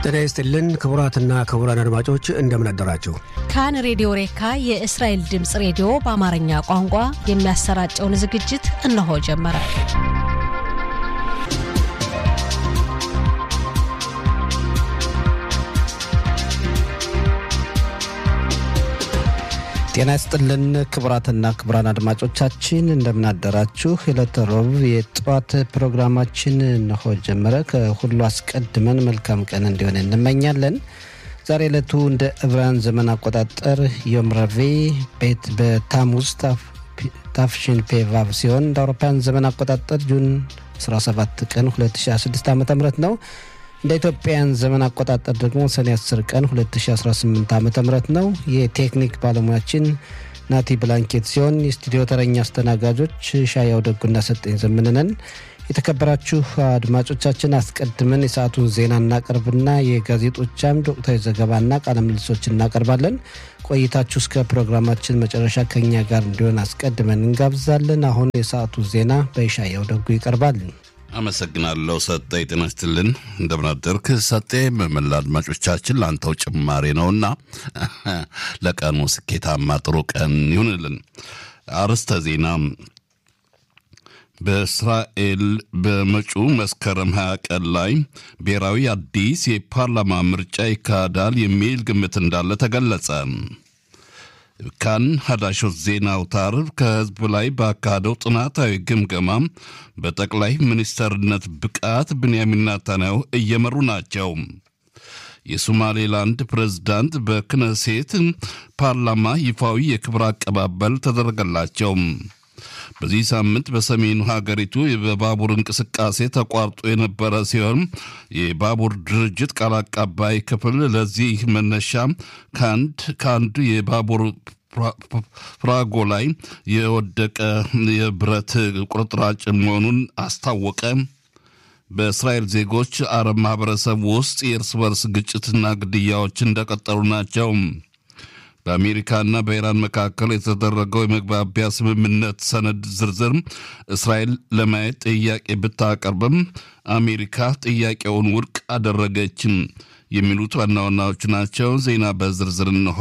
ጤና ይስጥልን ክቡራትና ክቡራን አድማጮች እንደምን አደራችሁ። ካን ሬዲዮ ሬካ የእስራኤል ድምፅ ሬዲዮ በአማርኛ ቋንቋ የሚያሰራጨውን ዝግጅት እነሆ ጀመረ። ጤና ይስጥልን ክቡራትና ክቡራን አድማጮቻችን እንደምናደራችሁ። የዕለተ ረቡዕ የጠዋት ፕሮግራማችን እነሆ ጀመረ። ከሁሉ አስቀድመን መልካም ቀን እንዲሆን እንመኛለን። ዛሬ ዕለቱ እንደ ዕብራውያን ዘመን አቆጣጠር ዮም ረቡዕ ቤት በታሙዝ ታፍሽን ፔቫቭ ሲሆን እንደ አውሮፓውያን ዘመን አቆጣጠር ጁን 17 ቀን 2016 ዓ ም ነው። እንደ ኢትዮጵያን ዘመን አቆጣጠር ደግሞ ሰኔ 10 ቀን 2018 ዓ ም ነው። የቴክኒክ ባለሙያችን ናቲ ብላንኬት ሲሆን የስቱዲዮ ተረኛ አስተናጋጆች ሻያው ደጉና ሰጠኝ ዘምንነን። የተከበራችሁ አድማጮቻችን አስቀድመን የሰዓቱን ዜና እናቀርብና የጋዜጦች አምድ ወቅታዊ ዘገባና ቃለ ምልሶች እናቀርባለን። ቆይታችሁ እስከ ፕሮግራማችን መጨረሻ ከኛ ጋር እንዲሆን አስቀድመን እንጋብዛለን። አሁን የሰዓቱ ዜና በሻያው ደጉ ይቀርባል። አመሰግናለሁ ሰጠ። ጤና ይስጥልን እንደምናደርክ ሰጤ። በመላ አድማጮቻችን ለአንተው ጭማሬ ነውና ለቀኑ ስኬታማ ጥሩ ቀን ይሁንልን። አርዕስተ ዜና በእስራኤል በመጪው መስከረም 20 ቀን ላይ ብሔራዊ አዲስ የፓርላማ ምርጫ ይካሄዳል የሚል ግምት እንዳለ ተገለጸ። ካን ሀዳሾት ዜና አውታር ከህዝብ ላይ ባካሄደው ጥናታዊ ግምገማ በጠቅላይ ሚኒስተርነት ብቃት ብንያሚን ኔታንያሁ እየመሩ ናቸው። የሶማሌላንድ ፕሬዝዳንት በክነሴት ፓርላማ ይፋዊ የክብር አቀባበል ተደረገላቸው። በዚህ ሳምንት በሰሜኑ ሀገሪቱ በባቡር እንቅስቃሴ ተቋርጦ የነበረ ሲሆን የባቡር ድርጅት ቃል አቀባይ ክፍል ለዚህ መነሻ ከአንድ ከአንዱ የባቡር ፍራጎ ላይ የወደቀ የብረት ቁርጥራጭ መሆኑን አስታወቀ። በእስራኤል ዜጎች አረብ ማህበረሰብ ውስጥ የእርስ በርስ ግጭትና ግድያዎች እንደቀጠሉ ናቸው። በአሜሪካና በኢራን መካከል የተደረገው የመግባቢያ ስምምነት ሰነድ ዝርዝር እስራኤል ለማየት ጥያቄ ብታቀርብም አሜሪካ ጥያቄውን ውድቅ አደረገችም። የሚሉት ዋና ዋናዎቹ ናቸው። ዜና በዝርዝር እንሆ።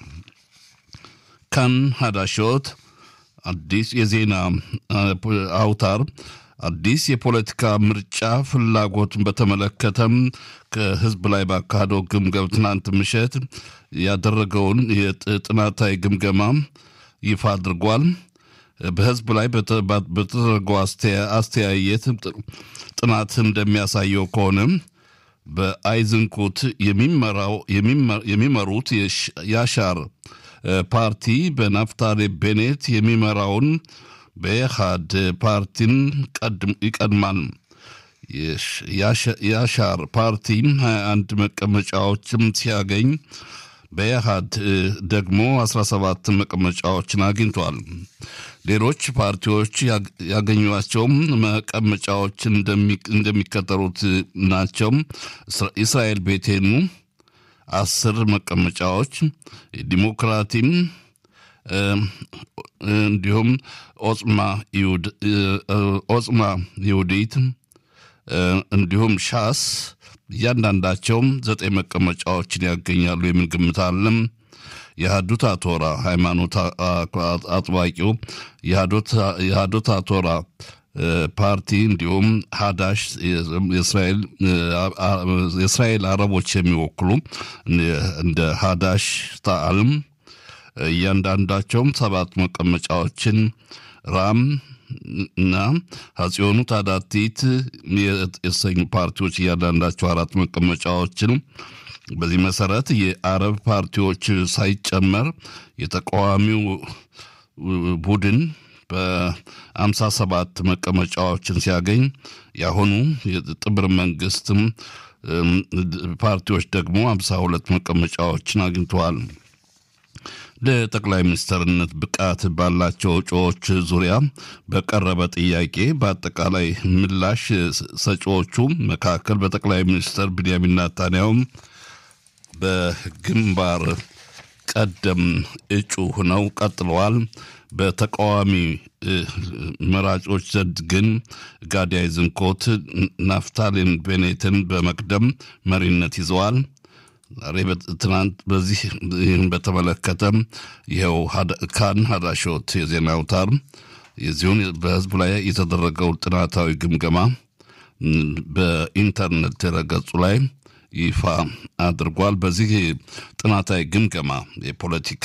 ካን ሀዳሾት አዲስ የዜና አውታር አዲስ የፖለቲካ ምርጫ ፍላጎትን በተመለከተም ከህዝብ ላይ ባካሄደው ግምገም ትናንት ምሽት ያደረገውን የጥናታዊ ግምገማ ይፋ አድርጓል። በህዝብ ላይ በተደረገው አስተያየት ጥናት እንደሚያሳየው ከሆነ በአይዝንኩት የሚመሩት ያሻር ፓርቲ በናፍታሌ ቤኔት የሚመራውን በኢህአድ ፓርቲን ይቀድማል። የአሻር ፓርቲ 21 መቀመጫዎችም ሲያገኝ በኢህአድ ደግሞ 17 መቀመጫዎችን አግኝቷል። ሌሎች ፓርቲዎች ያገኟቸውም መቀመጫዎች እንደሚከተሉት ናቸው። እስራኤል ቤቴኑ አስር መቀመጫዎች፣ ዲሞክራቲም እንዲሁም ኦጽማ ይሁዲት እንዲሁም ሻስ እያንዳንዳቸውም ዘጠኝ መቀመጫዎችን ያገኛሉ የሚል ግምት አለም። የሃዱት አቶራ ሃይማኖት አጥባቂው የሃዶት አቶራ ፓርቲ እንዲሁም ሀዳሽ የእስራኤል አረቦች የሚወክሉ እንደ ሀዳሽ ታአልም እያንዳንዳቸውም ሰባት መቀመጫዎችን ራም እና ሀጽዮኑ ታዳቲት የተሰኙ ፓርቲዎች እያንዳንዳቸው አራት መቀመጫዎችን በዚህ መሰረት የአረብ ፓርቲዎች ሳይጨመር የተቃዋሚው ቡድን በአምሳ ሰባት መቀመጫዎችን ሲያገኝ የአሁኑ የጥምር መንግስትም ፓርቲዎች ደግሞ አምሳ ሁለት መቀመጫዎችን አግኝተዋል። ለጠቅላይ ሚኒስትርነት ብቃት ባላቸው እጩዎች ዙሪያ በቀረበ ጥያቄ በአጠቃላይ ምላሽ ሰጪዎቹ መካከል በጠቅላይ ሚኒስትር ብንያሚን ኔታንያሁ በግንባር ቀደም እጩ ሆነው ቀጥለዋል። በተቃዋሚ መራጮች ዘንድ ግን ጋዲ አይዘንኮት ናፍታሊን ቤኔትን በመቅደም መሪነት ይዘዋል። ዛሬ ትናንት በዚህ ይህን በተመለከተ ይኸው ካን ሀዳሾት የዜና አውታር የዚሁን በህዝቡ ላይ የተደረገው ጥናታዊ ግምገማ በኢንተርኔት ድረገጹ ላይ ይፋ አድርጓል። በዚህ ጥናታዊ ግምገማ የፖለቲካ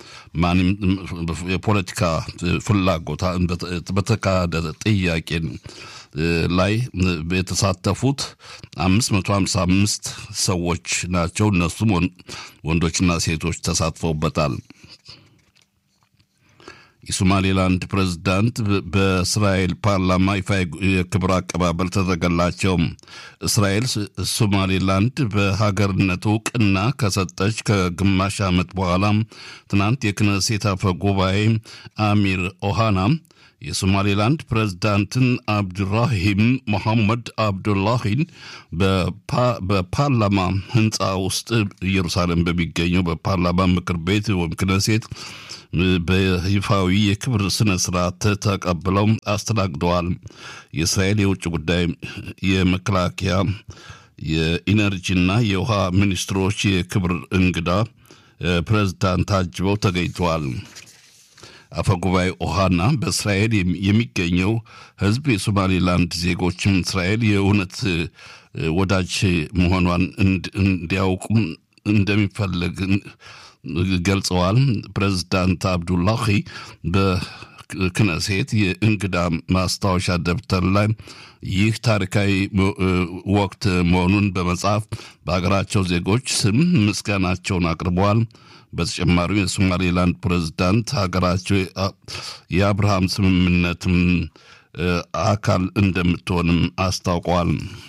የፖለቲካ ፍላጎት በተካሄደ ጥያቄ ላይ የተሳተፉት አምስት መቶ ሀምሳ አምስት ሰዎች ናቸው። እነሱም ወንዶችና ሴቶች ተሳትፈውበታል። የሶማሌላንድ ፕሬዝዳንት በእስራኤል ፓርላማ ይፋ የክብር አቀባበል ተደረገላቸው። እስራኤል ሶማሌላንድ በሀገርነት እውቅና ከሰጠች ከግማሽ ዓመት በኋላ ትናንት የክነሴት አፈ ጉባኤ አሚር ኦሃና የሶማሌላንድ ፕሬዝዳንትን አብዱራሂም መሐመድ አብዱላሂን በፓርላማ ህንፃ ውስጥ ኢየሩሳሌም በሚገኘው በፓርላማ ምክር ቤት ወይም ክነሴት በይፋዊ የክብር ስነ ስርዓት ተቀብለው አስተናግደዋል። የእስራኤል የውጭ ጉዳይ፣ የመከላከያ፣ የኢነርጂና የውሃ ሚኒስትሮች የክብር እንግዳ ፕሬዝዳንት ታጅበው ተገኝተዋል። አፈጉባኤ ኦሃና በእስራኤል የሚገኘው ህዝብ የሶማሌላንድ ዜጎችም እስራኤል የእውነት ወዳጅ መሆኗን እንዲያውቁም እንደሚፈልግ ገልጸዋል። ፕሬዝዳንት አብዱላሂ በክነሴት የእንግዳ ማስታወሻ ደብተር ላይ ይህ ታሪካዊ ወቅት መሆኑን በመጻፍ በሀገራቸው ዜጎች ስም ምስጋናቸውን አቅርበዋል። በተጨማሪም የሶማሌላንድ ፕሬዝዳንት ሀገራቸው የአብርሃም ስምምነትም አካል እንደምትሆንም አስታውቀዋል።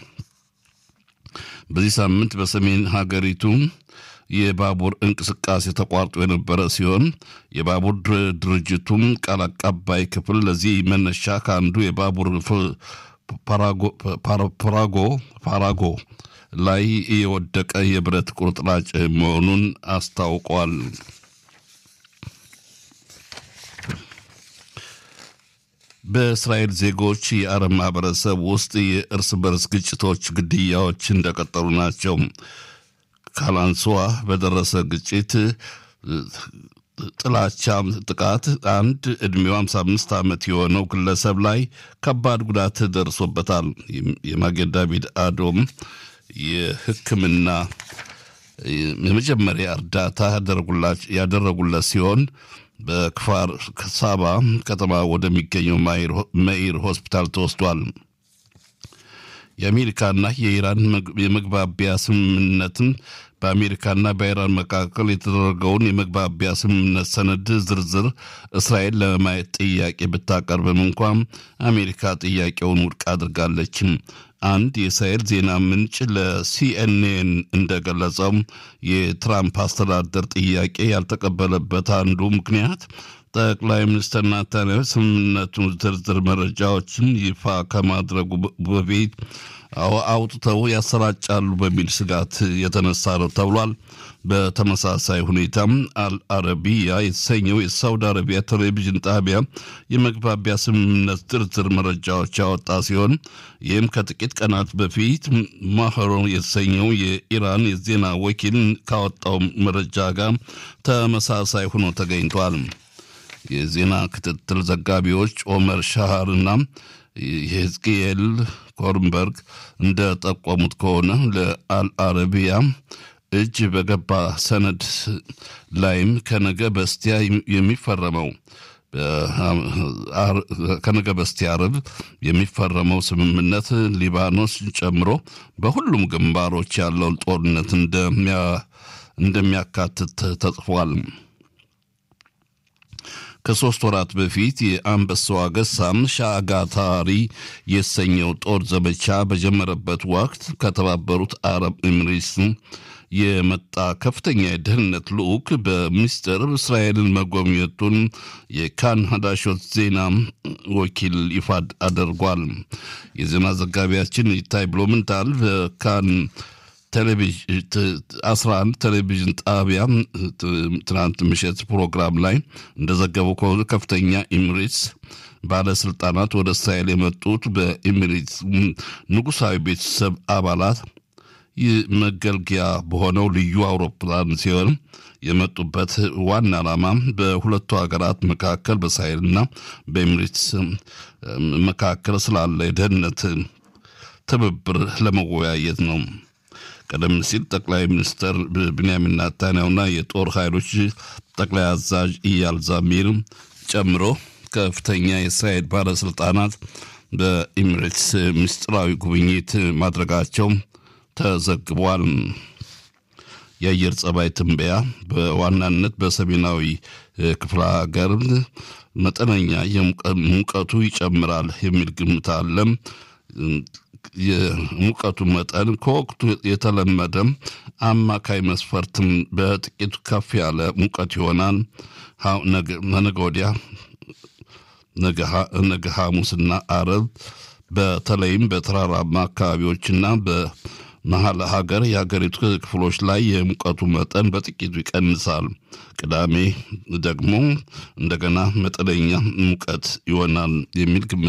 በዚህ ሳምንት በሰሜን ሀገሪቱ የባቡር እንቅስቃሴ ተቋርጦ የነበረ ሲሆን የባቡር ድርጅቱም ቃል አቀባይ ክፍል ለዚህ መነሻ ከአንዱ የባቡር ፓራጎ ፓራጎ ላይ የወደቀ የብረት ቁርጥራጭ መሆኑን አስታውቋል። በእስራኤል ዜጎች የአረብ ማህበረሰብ ውስጥ የእርስ በርስ ግጭቶች፣ ግድያዎች እንደቀጠሉ ናቸው። ካላንስዋ በደረሰ ግጭት ጥላቻ ጥቃት አንድ ዕድሜው 55 ዓመት የሆነው ግለሰብ ላይ ከባድ ጉዳት ደርሶበታል። የማጌን ዳቪድ አዶም የሕክምና የመጀመሪያ እርዳታ ያደረጉለት ሲሆን በክፋር ሳባ ከተማ ወደሚገኘው መኢር ሆስፒታል ተወስዷል። የአሜሪካና የኢራን የመግባቢያ ስምምነትን በአሜሪካና በኢራን መካከል የተደረገውን የመግባቢያ ስምምነት ሰነድ ዝርዝር እስራኤል ለማየት ጥያቄ ብታቀርብም እንኳን አሜሪካ ጥያቄውን ውድቅ አድርጋለችም። አንድ የእስራኤል ዜና ምንጭ ለሲኤንኤን እንደገለጸው የትራምፕ አስተዳደር ጥያቄ ያልተቀበለበት አንዱ ምክንያት ጠቅላይ ሚኒስትር ናታንያሁ ስምምነቱን ዝርዝር መረጃዎችን ይፋ ከማድረጉ በፊት አውጥተው ያሰራጫሉ በሚል ስጋት የተነሳ ነው ተብሏል። በተመሳሳይ ሁኔታም አልአረቢያ የተሰኘው የሳውዲ አረቢያ ቴሌቪዥን ጣቢያ የመግባቢያ ስምምነት ዝርዝር መረጃዎች ያወጣ ሲሆን ይህም ከጥቂት ቀናት በፊት ማህሮ የተሰኘው የኢራን የዜና ወኪል ካወጣው መረጃ ጋር ተመሳሳይ ሆኖ ተገኝቷል። የዜና ክትትል ዘጋቢዎች ኦመር ሻሃርና የህዝቅኤል ኮርንበርግ እንደጠቆሙት ከሆነ ለአልአረቢያ እጅ በገባ ሰነድ ላይም ከነገ በስቲያ የሚፈረመው ከነገ በስቲያ ዓርብ የሚፈረመው ስምምነት ሊባኖስን ጨምሮ በሁሉም ግንባሮች ያለውን ጦርነት እንደሚያካትት ተጽፏል። ከሶስት ወራት በፊት የአንበሳው አገሳም ሻጋታሪ የተሰኘው ጦር ዘመቻ በጀመረበት ወቅት ከተባበሩት አረብ ኤምሬትስ የመጣ ከፍተኛ የደህንነት ልዑክ በሚስጥር እስራኤልን መጎብኘቱን የካን ሀዳሾት ዜና ወኪል ይፋ አድርጓል። የዜና ዘጋቢያችን ይታይ ብሎምንታል በካን አስራ አንድ ቴሌቪዥን ጣቢያ ትናንት ምሽት ፕሮግራም ላይ እንደዘገበው ከሆነ ከፍተኛ ኢሚሬትስ ባለስልጣናት ወደ እስራኤል የመጡት በኢሚሬትስ ንጉሳዊ ቤተሰብ አባላት መገልገያ በሆነው ልዩ አውሮፕላን ሲሆን የመጡበት ዋና ዓላማ በሁለቱ ሀገራት መካከል በእስራኤልና በኤሚሬትስ መካከል ስላለ የደህንነት ትብብር ለመወያየት ነው። ቀደም ሲል ጠቅላይ ሚኒስትር ብንያሚን ናታንያሁና የጦር ኃይሎች ጠቅላይ አዛዥ ኢያል ዛሚር ጨምሮ ከፍተኛ የእስራኤል ባለስልጣናት በኢሚሬትስ ምስጢራዊ ጉብኝት ማድረጋቸው ተዘግቧል። የአየር ጸባይ ትንበያ በዋናነት በሰሜናዊ ክፍለ ሀገር መጠነኛ ሙቀቱ ይጨምራል የሚል ግምት አለ። የሙቀቱ መጠን ከወቅቱ የተለመደ አማካይ መስፈርትም በጥቂቱ ከፍ ያለ ሙቀት ይሆናል። ነገ ወዲያ ነገ ሐሙስና አረብ በተለይም በተራራማ አካባቢዎችና በመሀል ሀገር የሀገሪቱ ክፍሎች ላይ የሙቀቱ መጠን በጥቂቱ ይቀንሳል። ቅዳሜ ደግሞ እንደገና መጠነኛ ሙቀት ይሆናል የሚል ግምት